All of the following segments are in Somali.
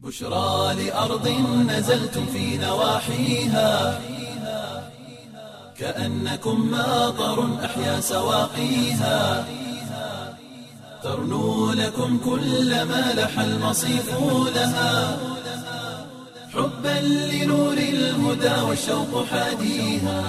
بشرى لأرض نزلتم في نواحيها كأنكم ماطر أحيا سواقيها ترنو لكم كل ما لح المصيف لها حبا لنور الهدى والشوق حاديها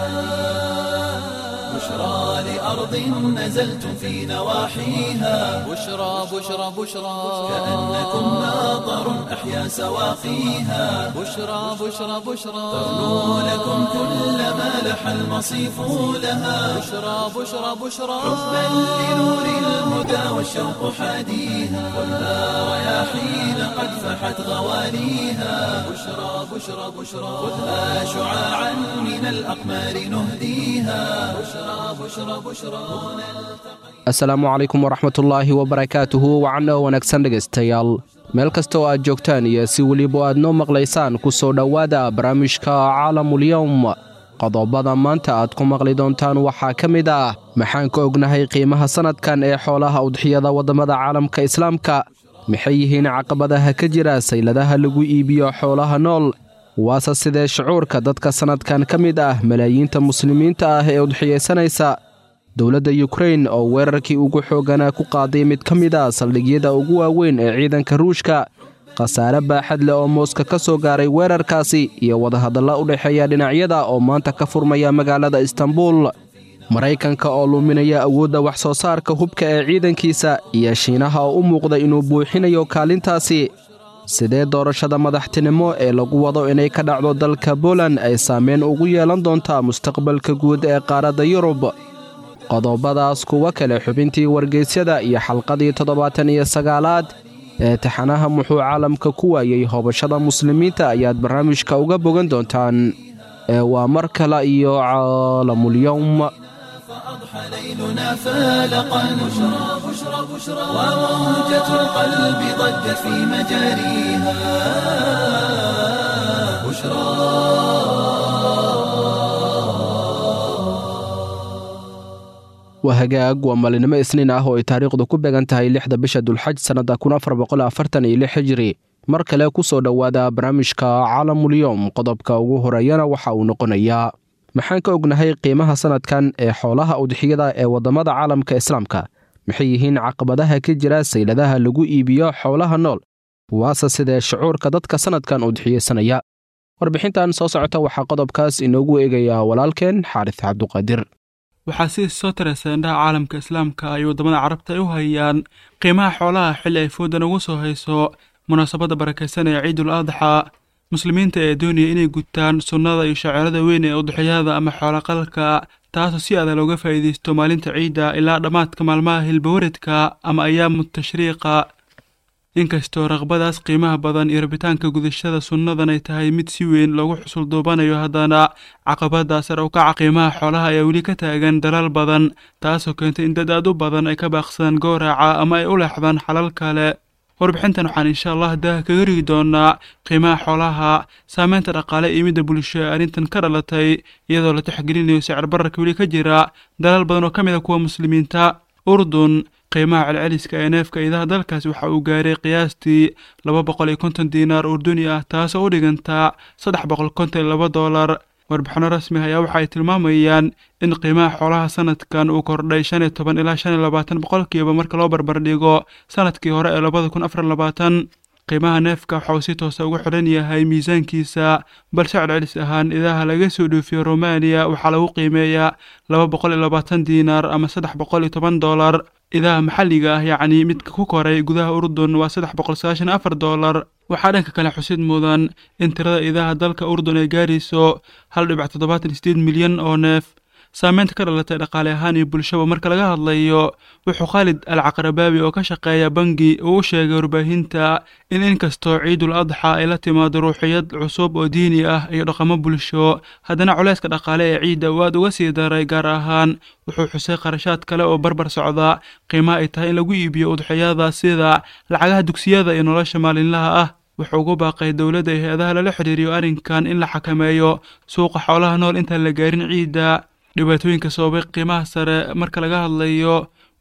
بشرى لأرض نزلتم في نواحيها بشرى بشرى بشرى كأنكم ماطر أحيا سواقيها بشرى بشرى بشرى ترنو لكم كل ما لح المصيف لها بشرى بشرى بشرى حبا لنور الهدى والشوق حاديها خذها رياحين قد فحت غواليها بشرى بشرى بشرى خذها شعاعا من الأقمار نهديها بشرى بشرى بشرى asalaamu calaykum waraxmatullaahi wabarakaatuhu wacanoo wanaagsan dhegaystayaal meel kasta oo aad joogtaan iyo si weliba aad noo maqlaysaan ku soo dhowaada barnaamijka caalamulyowm qodobada maanta aad ku maqli doontaan waxaa ka mid ah maxaan ka ognahay qiimaha sannadkan ee xoolaha udxiyada waddamada caalamka islaamka maxay yihiin caqabadaha ka jira sayladaha lagu iibiyo xoolaha nool waase sidee shucuurka dadka sannadkan ka mid ah malaayiinta muslimiinta ah ee udxiyaysanaysa dowladda yukrain oo weerarkii ugu xoogganaa ku qaaday mid ka mid a saldhigyada ugu waaweyn ee ciidanka ruushka khasaare baaxad leh oo mooska ka soo gaaray weerarkaasi iyo wadahadalla u dhexeeya dhinacyada oo maanta ka furmaya magaalada istanbul maraykanka oo luminaya awoodda wax soo saarka hubka ee ciidankiisa iyo shiinaha oo u muuqda inuu buuxinayo kaalintaasi sidee doorashada madaxtinimo ee lagu wado inay ka dhacdo dalka boland ay saameyn ugu yeelan doontaa mustaqbalka guud ee qaaradda yurub qodobadaas kuwa kale xubintii wargeysyada iyo xalqadii toddobaatan iyo sagaalaad ee taxanaha muxuu caalamka ku waayey hobashada muslimiinta ayaad barnaamijka uga bogan doontaan ee waa mar kale iyo caalamulyowm فأضحى ليلنا فالقا بشرى بشرى بشرى وموجة القلب ضجت في مجاريها بشرى waa hagaag waa maalinimo isniin ah oo ay taariikhdu ku beegan tahay lixda bisha dulxaj sannadda kun afar boqol afartan iyo lix hijiri mar kale ku soo dhowaada barnaamijka caalamulyowm qodobka ugu horeeyana waxa uu noqonayaa maxaan ka ognahay qiimaha sannadkan ee xoolaha udxiyada ee waddamada caalamka islaamka maxay yihiin caqabadaha ka jira sayladaha lagu iibiyo xoolaha nool waase sidee shucuurka dadka sannadkan udxiyeysanaya warbixintan soo socota waxaa qodobkaas inoogu eegayaa walaalkeen xaaris cabduqaadir waxaa si soo taraysa indhaha caalamka islaamka ay waddamada carabta ay u hayaan qiimaha xoolaha xilli ay foodan ugu soo hayso munaasabadda barakaysan ee ciidul adxa muslimiinta ee doonaya inay gutaan sunnada iyo shaceerada weyn ee udxiyada ama xoolaqalka taasoo si adag looga faa'iidaysto maalinta ciidda ilaa dhammaadka maalmaha hilbawaradka ama ayaamu tashriiqa inkastoo raqbadaas qiimaha badan iyo rabitaanka gudashada sunnadan ay tahay mid si weyn loogu xusul duubanayo haddana caqabada sare u kaca qiimaha xoolaha ayaa weli ka taagan dalaal badan taasoo keentay in dad aad u badan ay ka baaqsadaan gowraca ama ay u leexdaan xalal kale warbixintan waxaan insha allah daha kaga rigi doonaa qiimaha xoolaha saameynta dhaqaale iyo midda bulsho ee arrintan ka dhalatay iyadoo la tixgelinayo sicir bararka weli ka jira dalaal badan oo ka mid a kuwa muslimiinta urdun qiimaha celceliska ee neefka idaha dalkaasi waxa uu gaaray qiyaastii laba boqol iyo konton diinaar urduni ah taasoo u dhigantaa saddex boqol konton iyo laba doolar warbixino rasmi ayaa waxa ay tilmaamayaan in qiimaha xoolaha sanadkan uu kordhay shan iyo toban ilaa shan iyo labaatan boqolkiiba marka loo barbardhigo sanadkii hore ee labada kun afar labaatan qiimaha neefka waxa uu si toosa ugu xidhan yahay miisaankiisa balse celcelis ahaan idaha laga soo dhoofiyo romaniya waxaa lagu qiimeeyaa laba boqol iyo labaatan diinaar ama saddex boqol iyo toban doolar idaha maxalliga ah yacni midka ku koray gudaha urdun waa saddex boqol sagaashan afar doolar waxaa dhanka kale xusid mudan in tirada idaha dalka urdun ay gaarayso hal dhibic toddobaatan iyo sideed milyan oo neef saameynta ka dhalatay dhaqaale ahaan iyo bulshaba marka laga hadlayo wuxuu khaalid al caqrabaabi oo ka shaqeeya bangi uu u sheegay warbaahinta in inkastoo ciidul adxa ay la timaado ruuxiyad cusub oo diini ah iyo dhaqamo bulsho haddana culeyska dhaqaale ee ciidda uu aad uga sii daray gaar ahaan wuxuu xusay qarashaad kale oo barbar socda qiimaha ay tahay in lagu iibiyo udxiyada sida lacagaha dugsiyada iyo nolosha maalinlaha ah wuxuu ugu baaqay dowladda iyo hay-adaha lala xidhiiriyo arrinkan in la xakameeyo suuqa xoolaha nool intaan la gaarin ciidda dhibaatooyinka sababay qiimaha sare marka laga hadlayo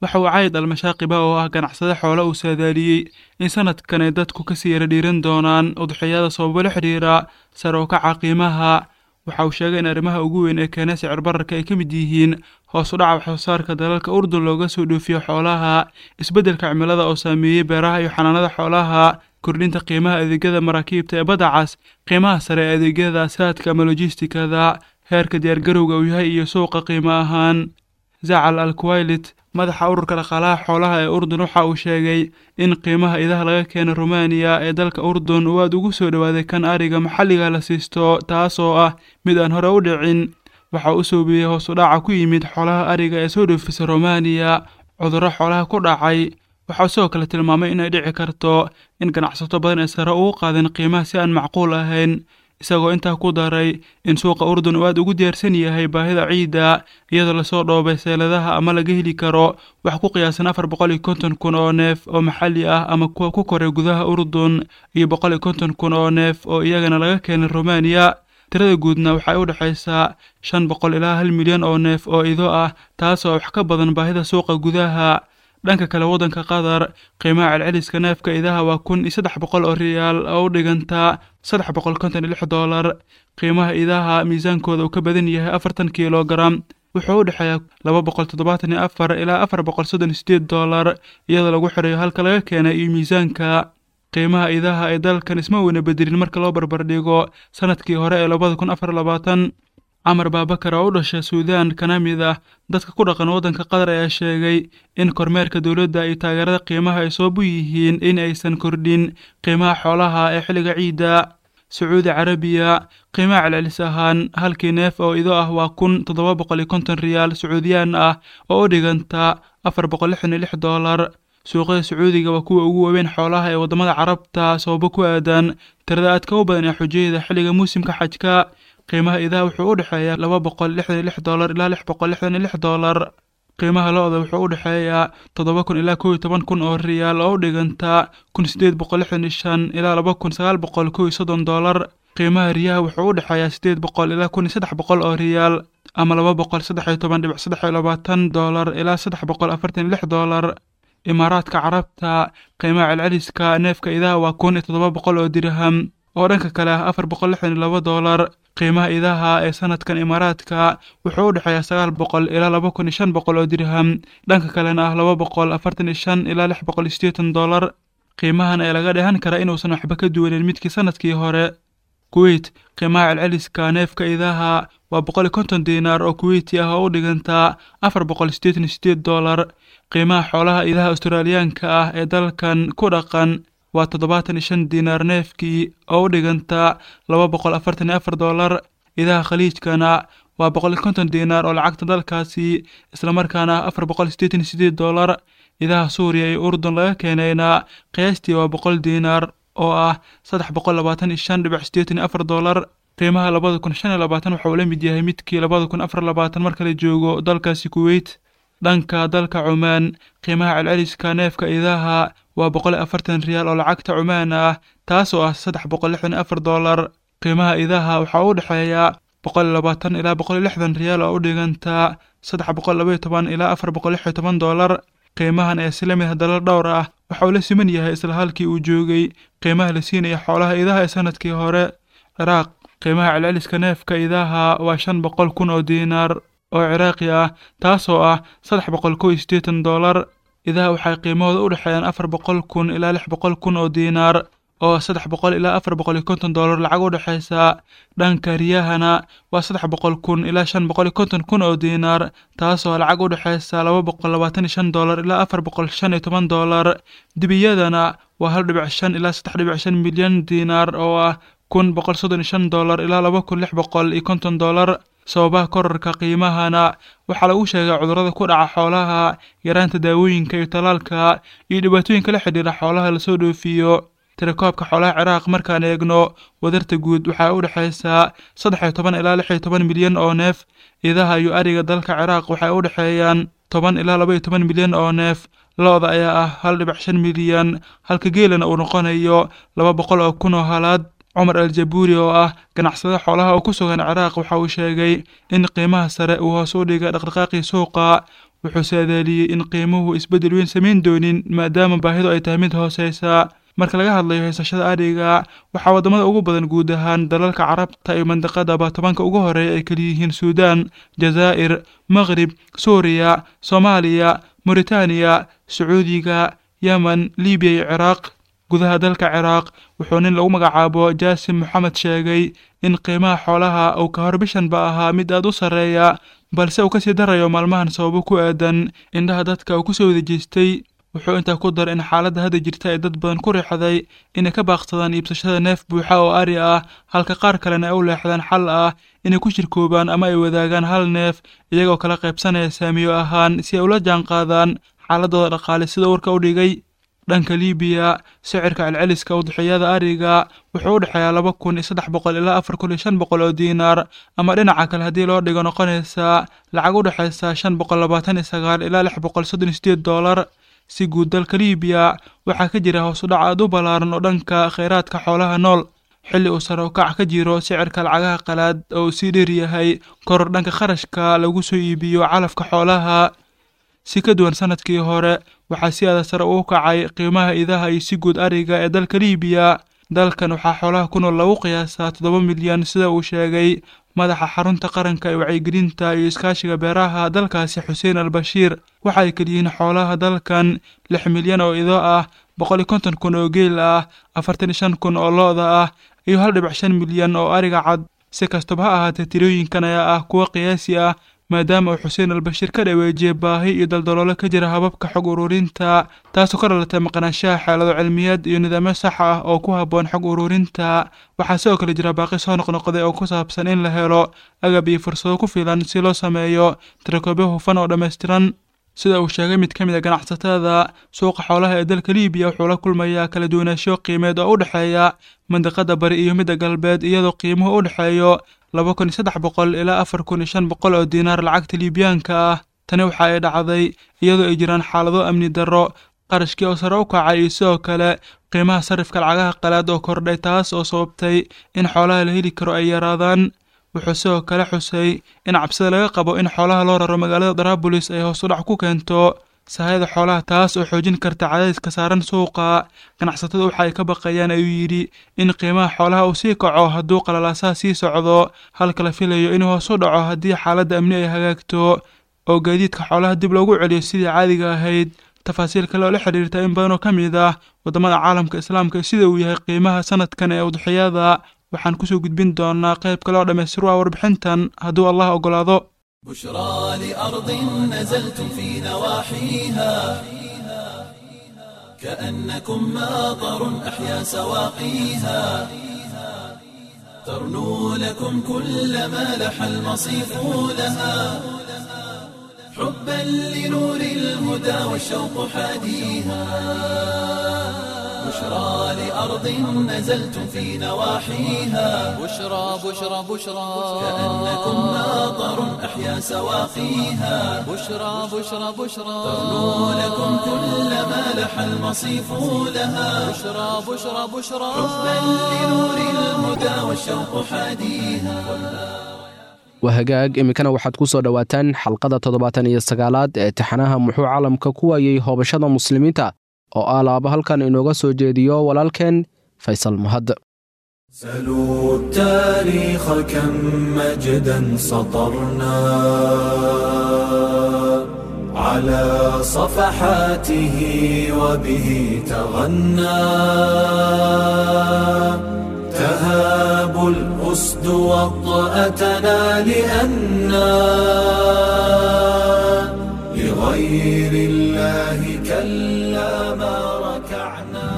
waxa uu cayd almashaaqiba oo ah ganacsade xoole uu saadaaliyey in sanadkan ay dadku kasii yara dhiiran doonaan udxiyada sababo la xidhiira sare oo kaca qiimaha waxa uu sheegay in arrimaha ugu weyn ee keenay sicir bararka ay ka mid yihiin hoos u dhaca waxsoosaarka dalalka urdun looga soo dhoofiyo xoolaha isbeddelka cimilada oo saameeyey beeraha iyo xanaanada xoolaha kordhinta qiimaha adeegyada maraakiibta ee badda cas qiimaha sare ee adeegyada saadka ama lojistikada heerka diyaargarowga uu yahay iyo suuqa qiimo ahaan zacal al kuwailit madaxa ururka dhaqaalaha xoolaha ee urdun waxa uu sheegay in qiimaha idaha laga keena rumaaniya ee dalka urdun uu aad ugu soo dhowaaday kan ariga maxalliga la siisto taas oo ah mid aan hore u dhicin waxa u soobiyey hoos u dhaca ku yimid xoolaha ariga ee soo dhoofisa rumaaniya cudurro xoolaha ku dhacay waxaa sidoo kale tilmaamay inay dhici karto in ganacsato badan ay sare ugu qaadeen qiimaha si aan macquul ahayn isagoo intaa ku daray in suuqa urdun uu aad ugu diyaarsan yahay baahida ciidda iyadoo lasoo dhoobay seeladaha ama laga heli karo wax ku qiyaasan afar boqol iyo konton kun oo neef oo maxalli ah ama kuwa ku koray gudaha urdun iyo boqol iyo konton kun oo neef oo iyagana laga keenay rumaaniya tirada guudna waxay u dhexaysaa shan boqol ilaa hal milyan oo neef oo ido ah taasoo wax ka badan baahida suuqa gudaha dhanka kale waddanka qatar qiimaha celceliska neefka idaha waa kun iyo saddex boqol oo riyaal oo u dhigantaa saddex boqol konton iyo lix doolar qiimaha idaha miisaankooda uu ka badan yahay afartan kilogaram wuxuu u dhexeeyaa laba boqol toddobaatan iyo afar ilaa afar boqol soddon iyo sideed doolar iyadoo lagu xirayo halka laga keenay iyo miisaanka qiimaha idaha ee dalkan isma weyna bedelin marka loo barbardhigo sanadkii hore ee labada kun afar labaatan camar baabakar oo u dhashay suudaan kana mid ah dadka ku dhaqan waddanka qatar ayaa sheegay in kormeerka dowladda iyo taageerada qiimaha ay sabab u yihiin in aysan kordhin qiimaha xoolaha ee xilliga ciidda sacuudi carabiya qiimaha celcelis ahaan halkii neef oo ido ah waa kun toddoba boqol iyo konton riyaal sacuudiyaan ah oo u dhiganta afar boqol lixdan iyo lix doolar suuqyada sacuudiga waa kuwa ugu waaweyn xoolaha ee waddamada carabta sababo ku aadan tirada aadka u badan ee xujayada xilliga muusimka xajka qiimaha idaha wuxuu u dhexeeyaa laba boqol lixdan iyo lix doolar ilaa lix boqol lixdan iyo lix doolar qiimaha lo-da wuxuu u dhexeeyaa toddoba kun ilaa kow iyo toban kun oo riyaal oo u dhigantaa kun sideed boqol lixdan iyo shan ilaa laba kun sagaal boqol kow iyo soddon doolar qiimaha riyaha wuxuu u dhexeeyaa sideed boqol ilaa kun iyo saddex boqol oo riyaal ama laba boqol saddex iyo toban dhibic saddex iyo labaatan doolar ilaa saddex boqol afartan iyo lix doolar imaaraadka carabta qiimaha celceliska neefka idaha waa kun iyo toddoba boqol oo dirham oo dhanka kale ah afar boqol lixdan iyo laba doolar qiimaha idaha ee sanadkan imaaraadka wuxuu u dhexeeyaa sagaal boqol ilaa laba kun iyo shan boqol oo dirham dhanka kalena ah laba boqol afartan iyo shan ilaa lix boqol iyo siddeetan doolar qiimahan ee laga dheehan karaa inuusan waxba ka duwanin midkii sanadkii hore kuweyt qiimaha celceliska neefka idaha waa boqol iyo konton diinaar oo kuweyti ah oo u dhigantaa afar boqol siddeetan iyo siddeed doolar qiimaha xoolaha idaha australiyaanka ah ee dalkan ku dhaqan waa toddobaatan iyo shan diinaar neefkii oo u dhigantaa laba boqol afartan iyo afar doolar idaha khaliijkana waa boqol iyo konton diinaar oo lacagta dalkaasi islamarkaana afar boqol siddeetan iyo siddeed doolar idaha suuriya iyo urdun laga keenayna qiyaastii waa boqol diinaar oo ah saddex boqol labaatan iyo shan dhibic siddeetan iyo afar doolar qiimaha labada kun shan iyo labaatan waxa uu la mid yahay midkii labada kun afar labaatan marka la joogo dalkaasi kuweyt dhanka dalka cumaan qiimaha celceliska neefka idaha waa boqol iyo afartan riyaal oo lacagta cumaan ah taas oo ah saddex boqol lixdan iyo afar doolar qiimaha idaha waxaa u dhexeeya boqol iyo labaatan ilaa boqol iyo lixdan riyaal oo u dhigantaa saddex boqol laba iyo toban ilaa afar boqol lix iyo toban doolar qiimahan ee si la mid ah dalal dhowr ah waxa uu la siman yahay isla halkii uu joogay qiimaha la siinaya xoolaha idaha ee sanadkii hore ciraaq qiimaha celceliska neefka idaha waa shan boqol kun oo diinaar oo ciraaqi ah taasoo ah saddex boqol kow iyo siddeetan doolar idaha waxay qiimahooda u dhexeeyaan afar boqol kun ilaa lix boqol kun oo diinaar oo saddex boqol ilaa afar boqol iyo konton doolar lacag u dhexaysa dhanka riyahana waa saddex boqol kun ilaa shan boqol iyo konton kun oo diinaar taasoo lacag u dhexaysa laba boqol labaatan iyo shan doolar ilaa afar boqol shan iyo toban doolar dibiyadana waa hal dhibic shan ilaa saddex dhibic shan milyan diinaar oo ah kun boqol soddon iyo shan doolar ilaa laba kun lix boqol iyo konton doolar sababaha korarka qiimahana waxaa lagu sheegay cudurrada ku dhaca xoolaha yaraanta daawooyinka iyo talaalka iyo dhibaatooyinka la xidhiira xoolaha lasoo dhoofiyo tirakoobka xoolaha ciraaq markaan eegno wadarta guud waxaa u dhexaysaa saddex iyo toban ilaa lix iyo toban milyan oo neef idaha iyo ariga dalka ciraaq waxay u dhexeeyaan toban ilaa laba iyo toban milyan oo neef lo-da ayaa ah hal dhibic shan milyan halka geelana uu noqonayo laba boqol oo kun oo halaad cumar al jabuuri oo ah ganacsade xoolaha oo ku sugan ciraaq waxa uu sheegay in qiimaha sare uu hoos u dhigay dhaqdhaqaaqii suuqa wuxuu saadaaliyey in qiimuhu isbeddel weyn samayn doonin maadaama baahidu ay tahay mid hooseysa marka laga hadlayo haysashada ariga waxaa waddamada ugu badan guud ahaan dalalka carabta iyo mandaqadaba tobanka ugu horeeya ay kaliyihiin suudaan jazaa'ir maqrib suuriya soomaaliya moritaaniya sacuudiga yemen libiya iyo ciraaq gudaha dalka ciraaq wuxuu nin lagu magacaabo jaasim moxamed sheegay in qiimaha xoolaha uu ka hor bishanba ahaa mid aad u sarreeya balse uu kasii darayo maalmahan sababo ku aadan indhaha dadka uu kusoo wadajeestay wuxuu intaa ku daray in xaaladda hadda jirta ay dad badan ku riixday inay ka baaqsadaan iibsashada neef buuxa oo ari ah halka qaar kalena ay u leexdaan xal ah inay ku shirkoobaan ama ay wadaagaan hal neef iyagoo kala qaybsanaya saamiyo ahaan si ay ula jaanqaadaan xaaladooda dhaqaale sida warka u dhigay dhanka libiya sicirka celceliska udixiyada ariga wuxuu u dhexeeyaa laba kun iyo saddex boqol ilaa afar kun iyo shan boqol oo diinaar ama dhinaca kale haddii loo dhigo noqonaysa lacag u dhexaysa shan boqol labaatan iyo sagaal ilaa lix boqol soddon iyo sideed doolar si guud dalka libiya waxaa ka jira hoos u dhac aad u ballaaran oo dhanka kheyraadka xoolaha nool xilli uu sare ukac ka jiro sicirka lacagaha qalaad oo uu sii dheer yahay koror dhanka kharashka lagu soo iibiyo calafka xoolaha si ka duwan sanadkii hore waxaa si aada sare ugu kacay qiimaha idaha iyo si guud ariga ee dalka libiya dalkan waxaa xoolaha ku nool lagu qiyaasaa toddoba milyan sida uu sheegay madaxa xarunta qaranka ee wacyigelinta iyo iskaashiga beeraha dalkaasi xuseen al bashiir waxa ay keliyihiin xoolaha dalkan lix milyan oo ido ah boqol iyo konton kun oo geel ah afartan iyo shan kun oo lo-da ah iyo hal dhibic shan milyan oo ariga cad si kastaba ha ahaatee tirooyinkan ayaa ah kuwo qiyaasi ah maadaama uu xuseen albashiir ka dhaweejiyey baahi iyo daldaloolo ka jira hababka xog ururinta taasoo ka dhalatay maqnaanshaha xeelado cilmiyeed iyo nidaamyo sax ah oo ku habboon xog ururinta waxaa sidoo kale jira baaqi soo noqnoqday oo ku saabsan in la helo agab iyo fursado ku filan si loo sameeyo tirakoobyo hufan oo dhammaystiran sida uu sheegay mid ka mid a ganacsatada suuqa xoolaha ee dalka libiya wuxuu la kulmayaa kala duwanaansho qiimeed oo u dhexeeya mandaqada bari iyo midda galbeed iyadoo qiimuhu u dhexeeyo laba kun iyo saddex boqol ilaa afar kun iyo shan boqol oo diinaar lacagta liibiyaanka ah tani waxa ay dhacday iyadoo ay jiraan xaalado amni darro qarashkii oo sare u kacay iyo sidoo kale qiimaha sarifka lacagaha qalaad oo kordhay taas oo sababtay in xoolaha la heli karo ay yaraadaan wuxuu sidoo kale xusay in cabsida laga qabo in xoolaha loo raro magaalada daraabulis ay hoos u dhac ku keento sahayada xoolaha taas oo xoojin karta cadaadiska saaran suuqa ganacsatada waxa ay ka baqayaan ayuu yidhi in qiimaha xoolaha uu sii kaco hadduu qalalaasaha sii socdo halka la filayo inuu hoos u dhaco haddii xaaladda amni ay hagaagto oo gaadiidka xoolaha dib loogu celiyo sidii caadiga ahayd tafaasiil kale oo la xidhiirta in badan oo ka mid ah waddamada caalamka islaamka sida uu yahay qiimaha sanadkan ee udxiyada waxaan kusoo gudbin doonaa qayb kale oo dhammaystir waa warbixintan hadduu allah oggolaado بشرى لأرض نزلتم في نواحيها كأنكم ماطر أحيا سواقيها ترنو لكم كل ما لح المصيف لها حبا لنور الهدى والشوق حاديها بشرى لأرض نزلتم في نواحيها بشرى بشرى بشرى كأنكم ماطر أحيا سواقيها بشرى بشرى بشرى ترنو لكم كل ما لح المصيف لها بشرى بشرى بشرى حبا لنور الهدى والشوق حاديها waa hagaag iminkana waxaad ku soo dhowaataan xalqada toddobaatan iyo sagaalaad ee taxanaha muxuu caalamka ku waayey hoobashada muslimiinta oo ah laaba halkan inooga soo jeediyo walaalkeen faysal mahad سلوا التاريخ كم مجدا سطرنا على صفحاته وبه تغنى تهاب الأسد وطأتنا لأنا لغير الله كلا ما ركعنا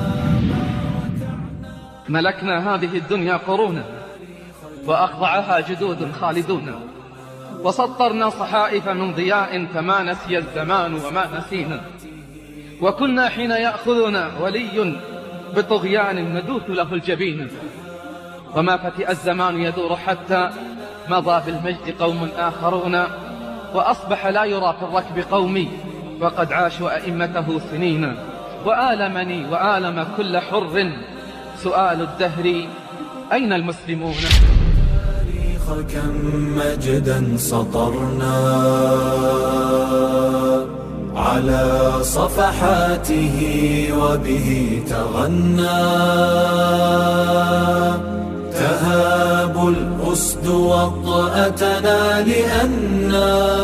ملكنا هذه الدنيا قرونا وأخضعها جدود خالدون وسطرنا صحائف من ضياء فما نسي الزمان وما نسينا وكنا حين يأخذنا ولي بطغيان ندوث له الجبين وما فتئ الزمان يدور حتى مضى بالمجد قوم آخرون وأصبح لا يرى في الركب قومي وقد عاشوا أئمته سنين وآلمني وآلم كل حر سؤال الدهر أين المسلمون التاريخ كم مجدا سطرنا على صفحاته وبه تغنى تهاب الأسد وطأتنا لأنا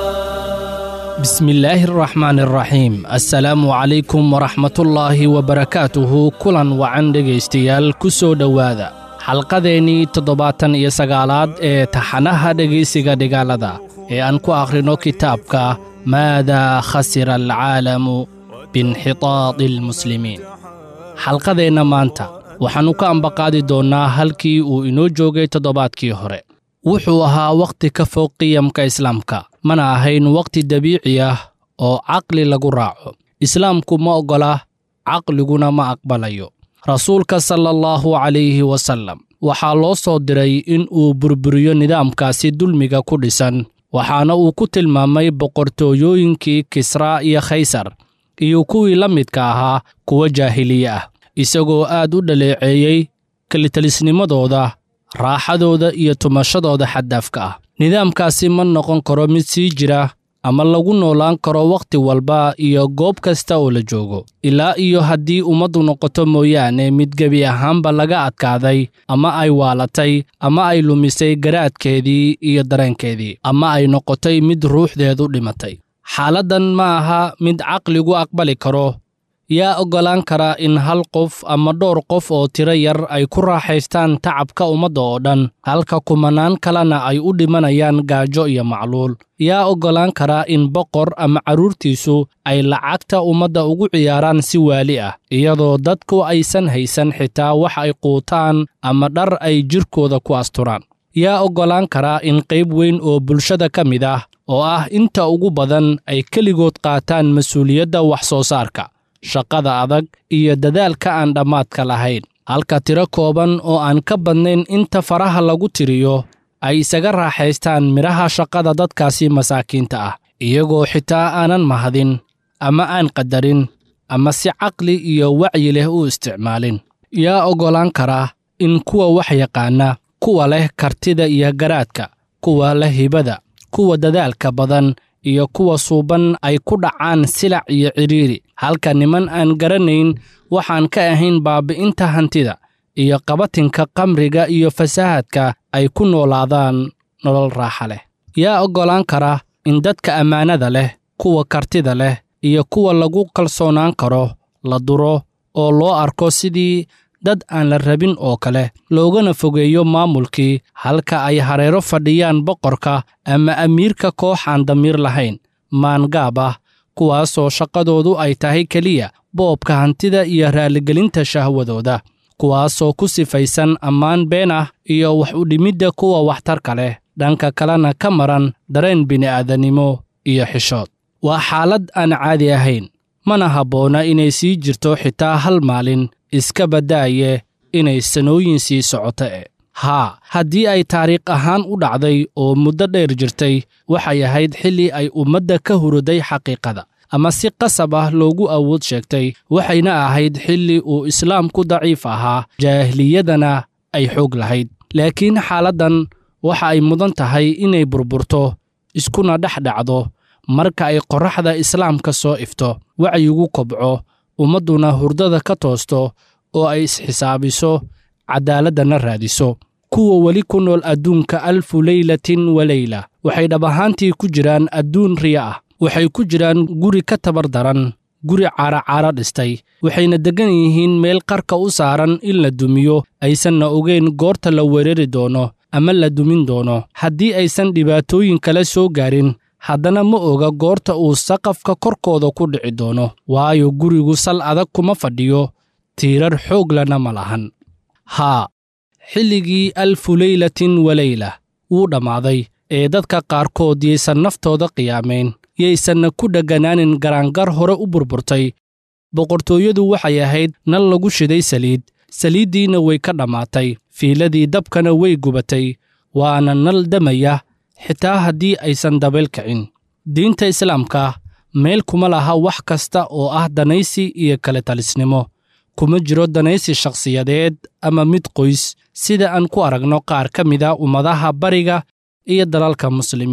بسم الله الرحمن الرحيم السلام عليكم ورحمة الله وبركاته كلا وعن dhegaystayaal ku soo dhowaada xalqadeennii toddobaatan iyo sagaalaad ee taxanaha dhegaysiga dhigaalada ee aan ku akhrino kitaabka maadaa khasira alcaalamu biinxitaadi almuslimiin xalqadeenna maanta waxaannu ka ambaqaadi doonnaa halkii uu inoo joogay toddobaadkii hore wuxuu ahaa wakhti ka fog qiyamka islaamka mana ahayn wakhti dabiici ah oo caqli lagu raaco islaamku ma oggola caqliguna ma aqbalayo rasuulka sala allahu calayhi wasallam waxaa loo soo diray in uu burburiyo nidaamkaasi dulmiga ku dhisan waxaana uu ku tilmaamay boqortooyooyinkii kisraa iyo khaysar iyo kuwii la midka ahaa kuwa jaahiliye ah isagoo aad u dhaleeceeyey kelitalisnimadooda raaxadooda iyo tumashadooda xaddaafka ah nidaamkaasi ma noqon karo mid sii jira ama lagu noolaan karo wakhti walba iyo goob kasta oo la joogo ilaa iyo haddii ummaddu noqoto mooyaane mid gebi ahaanba laga adkaaday ama ay waalatay ama ay lumisay garaadkeedii iyo dareenkeedii ama ay noqotay mid ruuxdeedu dhimatay xaaladdan ma aha mid caqligu aqbali karo yaa oggolaan kara in hal qof ama dhowr qof oo tiro yar ay ku raaxaystaan tacabka ummadda oo dhan halka kumanaan kalena ay u dhimanayaan gaajo iyo macluul yaa oggolaan kara in boqor ama carruurtiisu ay lacagta ummadda ugu ciyaaraan si waali ah iyadoo dadku aysan haysan xitaa wax ay quutaan ama dhar ay jidhkooda ku asturaan yaa oggolaan kara in qayb weyn oo bulshada ka mid ah oo ah inta ugu badan ay keligood qaataan mas-uuliyadda wax soo saarka shaqada adag iyo dadaalka aan dhammaadka lahayn halka tiro kooban oo aan ka badnayn inta faraha lagu tiriyo ay isaga raaxaystaan midhaha shaqada dadkaasi masaakiinta ah iyagoo xitaa aanan mahadin ama aan qadarin ama si caqli iyo wacyi leh u isticmaalin yaa oggolaan kara in kuwa wax yaqaana kuwa leh kartida iyo garaadka kuwa leh hibada kuwa dadaalka badan iyo kuwa suuban ay ku dhacaan silac iyo cidhiiri halka niman aan garanayn waxaan ka ahayn baabi'inta hantida iyo qabatinka qamriga iyo fasaahadka ay ku noolaadaan nolol raaxa leh yaa oggolaan kara in dadka ammaanada leh kuwa kartida leh iyo kuwa lagu kalsoonaan karo la duro oo loo arko sidii dad aan la rabin oo kale loogana fogeeyo maamulkii halka ay hareero fadhiyaan boqorka ama amiirka koox aan damiir lahayn maangaab ah kuwaasoo shaqadoodu ay tahay keliya boobka hantida iyo raaligelinta shahwadooda kuwaasoo ku sifaysan ammaan been ah iyo wax u dhimidda kuwa waxtarka leh dhanka kalena ka maran dareen bini'aadanimo iyo xishood waa xaalad aan caadi ahayn mana habboona inay sii jirto xitaa hal maalin iska baddaaye inay sanooyin sii socoto e haa haddii ay taariikh ahaan u dhacday oo muddo dheer jirtay waxay ahayd xilli ay ummadda ka huruday xaqiiqada ama si qasab ah loogu awood sheegtay waxayna ahayd xilli uu islaamku daciif ahaa jaahiliyadana ay xoog lahayd laakiin xaaladdan waxa ay mudan tahay inay burburto iskuna dhex dhacdo marka ay qorraxda islaamka soo ifto wacyigu kobco ummadduna hurdada ka toosto oo ay isxisaabiso cadaaladana raadiso kuwa weli ku nool adduunka alfu leylatin wa leyla waxay dhab ahaantii ku jiraan adduun riya ah waxay ku jiraan guri ka tabar daran guri caaracaara dhistay waxayna deggan yihiin meel qarka u saaran in la dumiyo aysanna ogeyn goorta la weerari doono ama la dumin doono haddii aysan dhibaatooyin kale soo gaarin haddana ma oga goorta uu saqafka korkooda ku dhici doono waayo gurigu sal adag kuma fadhiyo tiirar xooglana ma lahan haa xilligii alfu leylatin wa leyla wuu dhammaaday ee dadka qaarkood yaysan naftooda qiyaamayn yaysanna ku dhegganaanin garaangar hore u burburtay boqortooyadu waxay ahayd nal lagu shiday saliid saliiddiinna way ka dhammaatay fiiladii dabkana way gubatay waana nal damaya xitaa haddii aysan dabayl kicin diinta islaamka meel kuma laha wax kasta oo ah danaysi iyo kale talisnimo kuma jiro danaysi shakhsiyadeed ama mid qoys sida aan ku aragno qaar ka mida ummadaha bariga iyo dalalka muslimiinta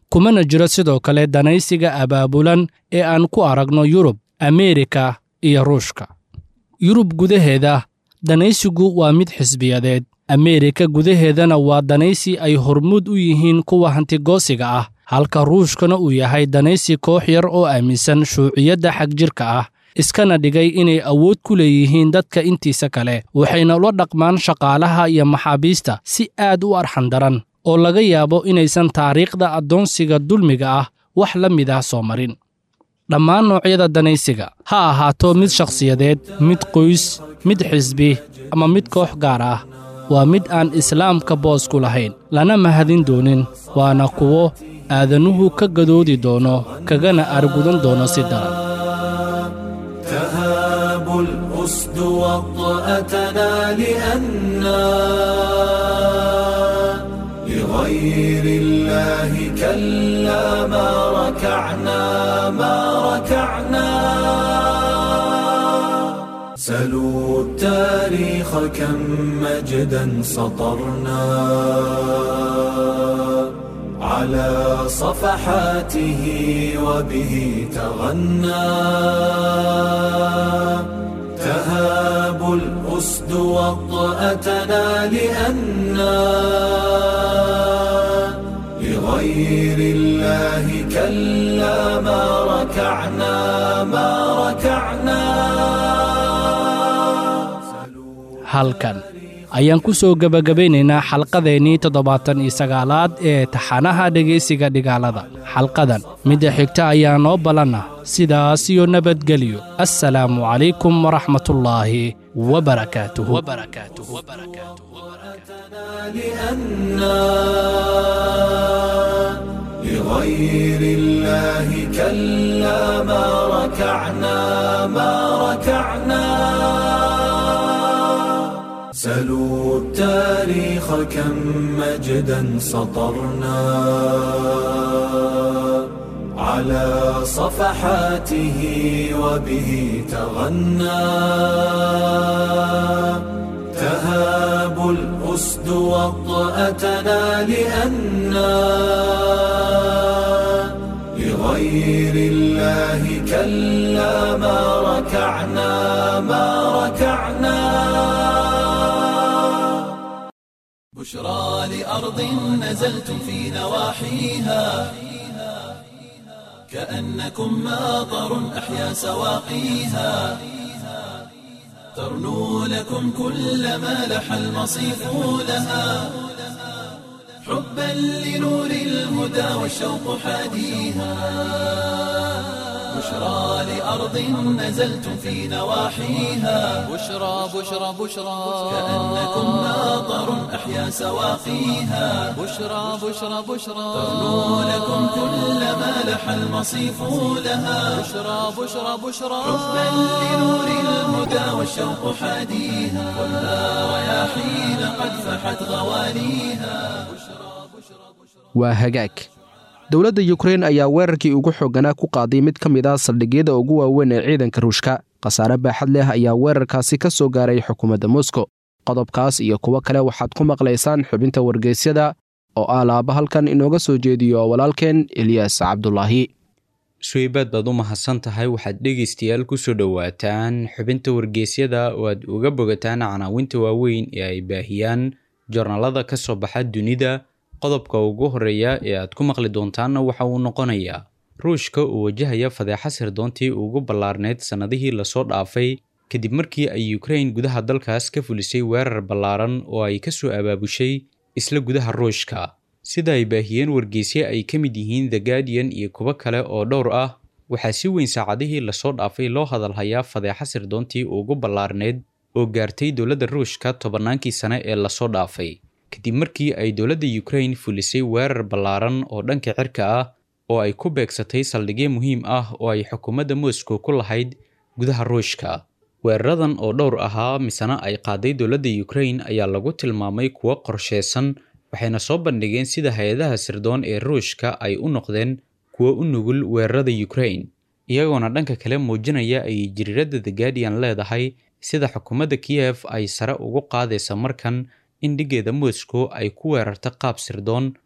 kumana jiro sidoo kale danaysiga abaabulan ee aan ku aragno yurub ameerika iyo ruushka yurub gudaheeda danaysigu waa mid xisbiyadeed ameerika gudaheedana waa danaysi ay hormuud u yihiin kuwa hantigoosiga ah halka ruushkana uu yahay danaysi koox yar oo aaminsan shuuciyadda xagjirka ah iskana dhigay inay awood ku leeyihiin dadka intiisa kale waxayna ula dhaqmaan shaqaalaha iyo maxaabiista si aad u arxan daran oo laga yaabo inaysan taariikhda addoonsiga dulmiga ah wax la mid ah soo marin dhammaan noocyada danaysiga ha ahaato mid shakhsiyadeed mid qoys mid xisbi ama mid koox gaar ah waa mid aan islaamka boos ku lahayn lana mahadin doonin waana kuwo aadanuhu ka gadoodi doono kagana argudan doono si daran تهاب الأسد وطأتنا لأنا لغير الله كلا ما ركعنا ما ركعنا سلوا التاريخ كم مجدا سطرنا على صفحاته وبه تغنى تهاب الأسد وطأتنا لأنا لغير الله كلا ما ركعنا ما ركعنا halkan ayaan ku soo gebagabaynaynaa xalqadeennii toddobaatan iyo sagaalaad ee taxanaha dhegaysiga dhigaalada xalqadan midda xigta ayaa noo ballanna sidaas iyo nabadgelyo assalaamu calaykum waraxmatullaahi wabarakaatuhu لأنا لغير الله كلا ما ركعنا ما ركعنا سلوا التاريخ كم مجدا سطرنا على صفحاته وبه تغنى تهاب الأسد وطأتنا لأنا لغير الله كلا ما ركعنا ما ركعنا بشرى لأرض نزلتم في نواحيها كأنكم ماطر أحيا سواقيها ترنو لكم كل ما لح المصيف لها حبا لنور الهدى والشوق حاديها بشرى لأرض نزلتم في نواحيها بشرى بشرى بشرى كأنكم ماطر أحيا سواقيها بشرى بشرى بشرى ترنو لكم كل ما لح المصيف لها بشرى بشرى بشرى حبا لنور الهدى والشوق حاديها خذها رياحين قد فحت غواليها waa hagaag dowladda yukrein ayaa weerarkii ugu xooganaa ku qaaday mid ka mid ah saldhigyada ugu waaweyn ee ciidanka ruushka khasaare baaxad leh ayaa weerarkaasi ka soo gaaray xukuumadda moskow qodobkaas iyo kuwo kale waxaad ku maqlaysaan xubinta wargeysyada oo ah laaba halkan inooga soo jeediyo walaalkeen eliyas cabdulaahi suweybaad baad u mahadsan tahay waxaad dhegaystayaal kusoo dhowaataan xubinta wargeysyada oo aad uga bogataan canaawinta waaweyn ee ay baahiyaan joornaalada ka soo baxa dunida qodobka ugu horeeya ee aad ku maqli doontaanna waxa uu noqonayaa ruushka uu wajahaya fadeexa sirdoontii ugu ballaarneyd sannadihii lasoo dhaafay kadib markii ay ukrain gudaha dalkaas ka fulisay weerar ballaaran oo ay ka soo abaabushay isla gudaha ruushka sida ay baahiyeen wargeysye ay ka mid yihiin the guardian iyo kuwo kale oo dhowr ah waxaa si weyn saacadihii lasoo dhaafay loo hadalhayaa fadeexa sirdoontii ugu ballaarneyd oo gaartay dowladda ruushka tobannaankii sane ee lasoo dhaafay kadib markii ay dowladda ukrain fulisay weerar ballaaran oo dhanka cirka ah oo ay ku beegsatay saldhigyo muhiim ah oo ay xukuumadda moscow ku lahayd gudaha ruushka weeraradan oo dhowr ahaa misena ay qaaday dowladda ukrain ayaa lagu tilmaamay kuwo qorsheysan waxayna soo bandhigeen sida hay-adaha sirdoon ee ruushka ay u noqdeen kuwo u nugul weerarada ukrain iyagoona dhanka kale muujinaya ay jiriiradda the guardian leedahay sida xukuumadda kiyef ay sare ugu qaadaysa markan in dhiggeeda moscow ay ku weerarta qaab sirdoon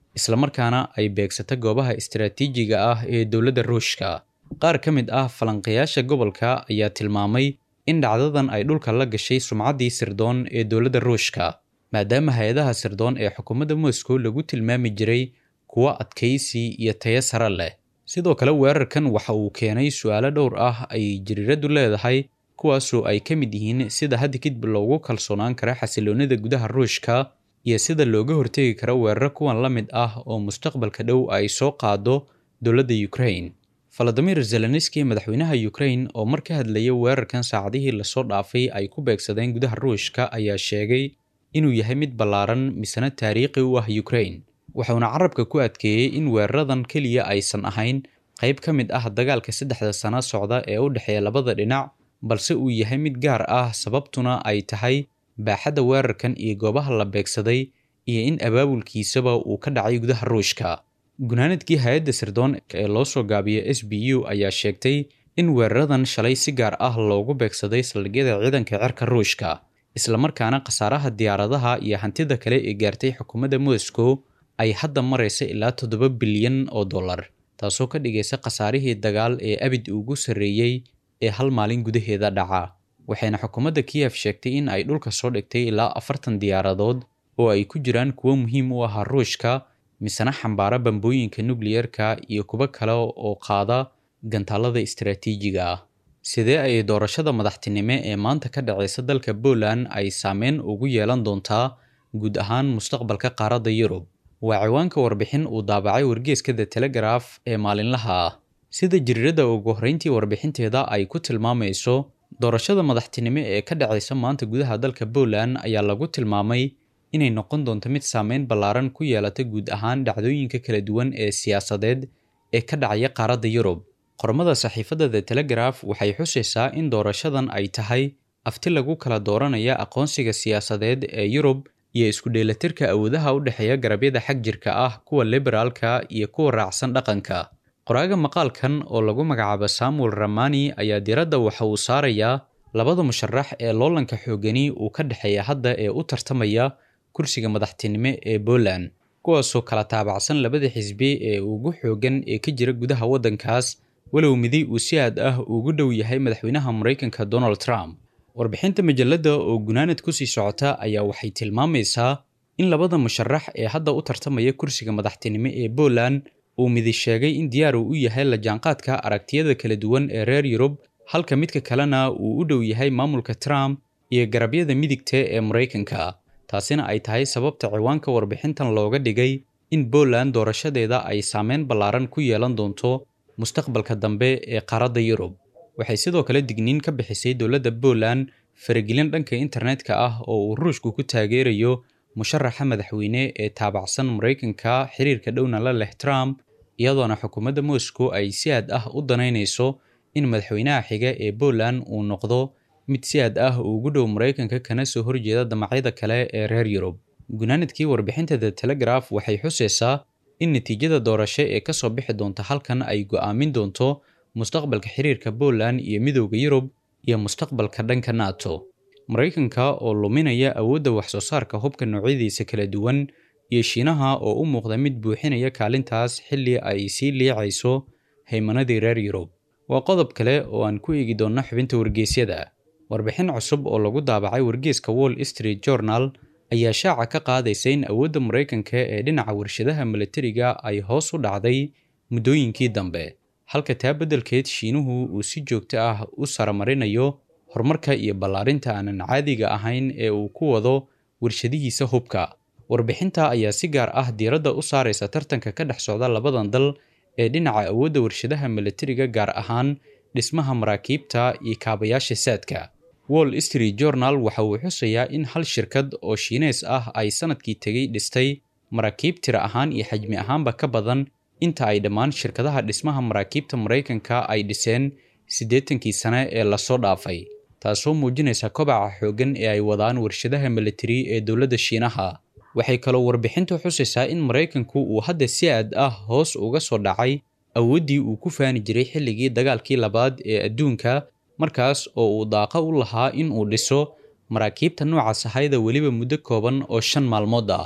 islamarkaana ay beegsata goobaha istaraatiijiga ah ee dowladda ruushka qaar ka mid ah falanqayaasha gobolka ayaa tilmaamay in dhacdadan ay dhulka la gashay sumcaddii sirdoon ee dowladda ruushka maadaama hay-adaha sirdoon ee xukuumadda moscow lagu tilmaami jiray kuwo adkaysi iyo tayo sare leh sidoo kale weerarkan waxa uu keenay su-aalo dhowr ah ay jiriiraddu leedahay kuwaasoo ay ka mid yihiin sida hadda kadib loogu kalsoonaan kara xasiloonida gudaha ruushka iyo sida looga hortegi karo weeraro kuwan la mid ah oo mustaqbalka dhow ay soo qaado dowladda ukraine valadimir zelenski madaxweynaha ukraine oo mar ka hadlayay weerarkan saacadihii lasoo dhaafay ay ku beegsadeen gudaha ruushka ayaa sheegay inuu yahay mid ballaaran misena taariikhi u ah ukraine wuxuuna carabka ku adkeeyey in weeraradan keliya aysan ahayn qayb ka mid ah dagaalka saddexda sano socda ee u dhexeeya labada dhinac balse uu yahay mid gaar ah sababtuna ay tahay baaxadda weerarkan iyo goobaha la beegsaday iyo in abaabulkiisaba uu ka dhacay gudaha ruushka gunaanadkii hay-adda sirdoon ee loo soo gaabiya s b u ayaa sheegtay in weeraradan shalay si gaar ah loogu beegsaday saldhigyada ciidanka cirka ruushka islamarkaana khasaaraha diyaaradaha iyo hantida kale ee gaartay xukuumadda moscow ay hadda maraysa ilaa toddoba bilyan oo dollar taasoo ka dhigaysa khasaarihii dagaal ee abid ugu sarreeyey ee hal maalin gudaheeda dhaca waxayna xukuumadda kiyef sheegtay in ay dhulka soo dhigtay ilaa afartan diyaaradood oo ay ku jiraan kuwo muhiim u ahaa ruushka misena xambaara bambooyinka nukliyerka iyo kuwo kale oo qaada gantaalada istaraatiijiga ah sidee ay doorashada madaxtinimo ee maanta ka dhacaysa dalka Poland ay saameyn ugu yeelan doontaa guud ahaan mustaqbalka qaaradda Yurub waa ciwaanka warbixin uu daabacay wargeyska The Telegraph ee maalinlaha ah sida jiriirada ugu horreyntii warbixinteeda ay ku tilmaamayso doorashada madaxtinimo ee ka dhacaysa maanta gudaha dalka Poland ayaa lagu tilmaamay inay noqon doonto mid saameyn ballaaran ku yeelata guud ahaan dhacdooyinka kala duwan ee siyaasadeed ee ka dhacaya qaaradda Yurub qormada saxiifadda The Telegraph waxay xusaysaa in doorashadan ay tahay afti lagu kala dooranaya aqoonsiga siyaasadeed ee Yurub iyo isku dheelatirka awoodaha u dhexeeya garabyada xag jirka ah kuwa liberaalka iyo kuwa raacsan dhaqanka qoraaga maqaalkan oo lagu magacaabo Samuel Ramani ayaa diradda waxa uu saarayaa labada musharax ee loolanka xoogani uu ka dhexeeya hadda ee u tartamaya kursiga madaxtinimo ee Poland kuwaasoo kala taabacsan labada xisbi ee ugu xoogan ee ka jira gudaha waddankaas walow midi uu si aad ah ugu dhow yahay madaxweynaha Mareykanka Donald Trump warbixinta majalladda oo gunaanad ku sii socota ayaa waxay tilmaamaysaa in labada musharax ee hadda u tartamaya kursiga madaxtinimo ee Poland uu midi sheegay in diyaar uu u yahay la jaanqaadka aragtiyada kala duwan ee reer Yurub halka midka kalena uu u dhow yahay maamulka Trump iyo garabyada midigta ee Mareykanka taasina ay tahay sababta ciwaanka warbixintan looga dhigay in Poland doorashadeeda ay saameyn ballaaran ku yeelan doonto mustaqbalka dambe ee qaaradda Yurub waxay sidoo kale digniin ka bixisay dowladda Poland faragelin dhanka internetka ah oo uu ruushku ku taageerayo musharaxa madaxweyne ee taabacsan Mareykanka xiriirka dhowna la leh Trump iyadoona xukuumadda Moscow ay si aad ah u danaynayso in madaxweynaha xiga ee Poland uu noqdo mid si aad ah ugu dhow Mareykanka kana soo horjeeda damacyada kale ee reer Yurub gunaanadkii warbixinta The Telegraph waxay xusaysaa in natiijada doorasho ee ka soo bixi doonta halkan ay go'aamin doonto mustaqbalka xiriirka Poland iyo midowda Yurub iyo mustaqbalka dhanka NATO Mareykanka oo luminaya awoodda wax soo saarka hubka noocyadiisa kala duwan iyo Shiinaha oo u muuqda mid buuxinaya kaalintaas xilli ay sii liicayso haymanadii reer Yurub waa qodob kale oo aan ku eegi doonno xubinta wargeysyada warbixin cusub oo lagu daabacay wargeyska Wall Street Journal ayaa shaaca ka qaadaysa in awoodda Mareykanka ee dhinaca warshadaha militariga ay hoos u dhacday muddooyinkii dambe halka taa beddelkeed Shiinuhu uu si joogto ah u saramarinayo horumarka iyo ballaarinta aanan caadiga ahayn ee uu ku wado warshadihiisa hubka warbixinta ayaa si gaar ah diiradda u saaraysa tartanka ka dhex socda labadan dal ee dhinaca awoodda warshadaha militariga gaar ahaan dhismaha maraakiibta iyo kaabayaasha saadka Wall Street Journal waxa uu xusayaa in hal shirkad oo Shiinees ah ay sanadkii tegay dhistay maraakiib tira ahaan iyo xajmi ahaanba ka badan inta ay dhammaan shirkadaha dhismaha maraakiibta Mareykanka ay dhiseen siddeetankii sane ee lasoo dhaafay taasoo muujinaysa kobaca xooggan ee ay wadaan warshadaha militari ee dowladda Shiinaha waxay kaloo warbixintu xusaysaa in Mareykanku uu hadda si aad ah hoos uga soo dhacay awooddii uu ku faani jiray xilligii dagaalkii labaad ee adduunka markaas oo uu daaqa u lahaa in uu dhiso maraakiibta nooca sahayda weliba muddo kooban oo shan maalmood ah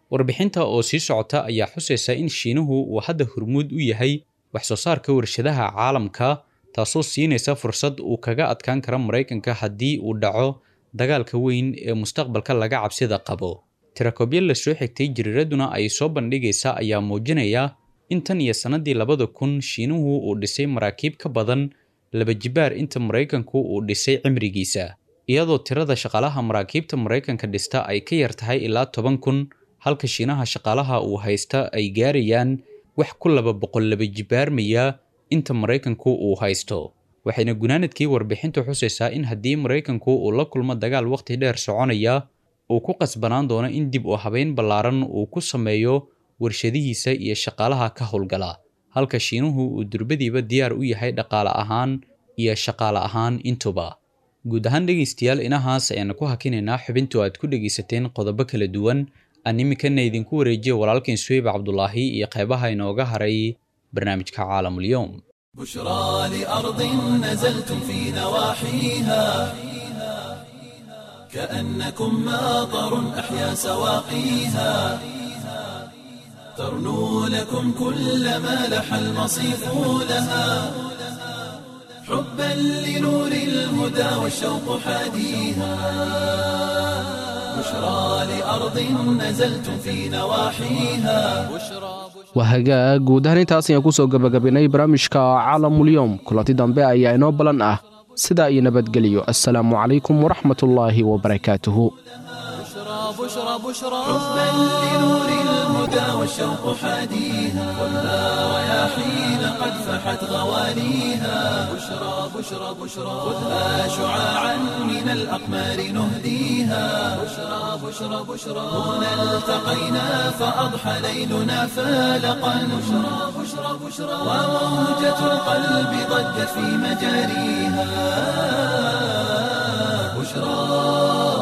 warbixinta oo sii socota ayaa xusaysa in shiinuhu uu hadda hormuud u yahay wax soo saarka warshadaha caalamka taasoo siinaysa fursad uu kaga adkaan karo maraykanka haddii uu dhaco dagaalka weyn ee mustaqbalka laga cabsida qabo tirakobyo la soo xigtay jiriiraduna ay soo bandhigaysa ayaa muujinaya in tan iyo sannadii labada kun shiinuhu uu dhisay maraakiib ka badan laba jibaar inta maraykanku uu dhisay cimrigiisa iyadoo tirada shaqaalaha maraakiibta maraykanka dhista ay ka yar tahay ilaa toban kun halka shiinaha shaqaalaha uu haysta ay gaarayaan wax ku laba boqol laba jibaarmaya inta maraykanku uu haysto waxayna gunaanadkii warbixintu xusaysaa in haddii maraykanku uu la kulmo dagaal waqti dheer soconaya uu ku qasbanaan doono in dib u habeyn ballaaran uu ku sameeyo warshadihiisa iyo shaqaalaha ka howlgala halka shiinuhu uu durbadiiba diyaar u yahay dhaqaale ahaan iyo shaqaale ahaan intuba guud ahaan dhegaystayaal inahaas ayaana ku hakinaynaa xubintu aad ku dhegaysateen qodobo kala duwan aan iminkana idinku wareejiya walaalkeen suweyb cabdulaahi iyo qeybaha inooga haray barnaamijka caalamulyoom بشرى لأرض نزلتم في نواحيها كأنكم ماطر أحيا سواقيها ترنو لكم كل ما لح المصيف لها حبا لنور الهدى والشوق حاديها بشرى لأرض نزلتم في نواحيها waa hagaag guud ahaan intaas ayaan ku soo gebagabaynay barnaamijka caalamulyoom kulanti dambe ayaa inoo ballan ah sidaa iyo nabadgeliyo assalaamu calaykum waraxmatullaahi wabarakaatuhu بشرى بشرى حبا لنور الهدى والشوق حاديها ولا رياحين قد فحت غواليها بشرى بشرى بشرى خذها شعاعا من الأقمار نهديها بشرى بشرى بشرى هنا التقينا فأضحى ليلنا فالقا بشرى بشرى بشرى وموجة القلب ضجت في مجاريها بشرى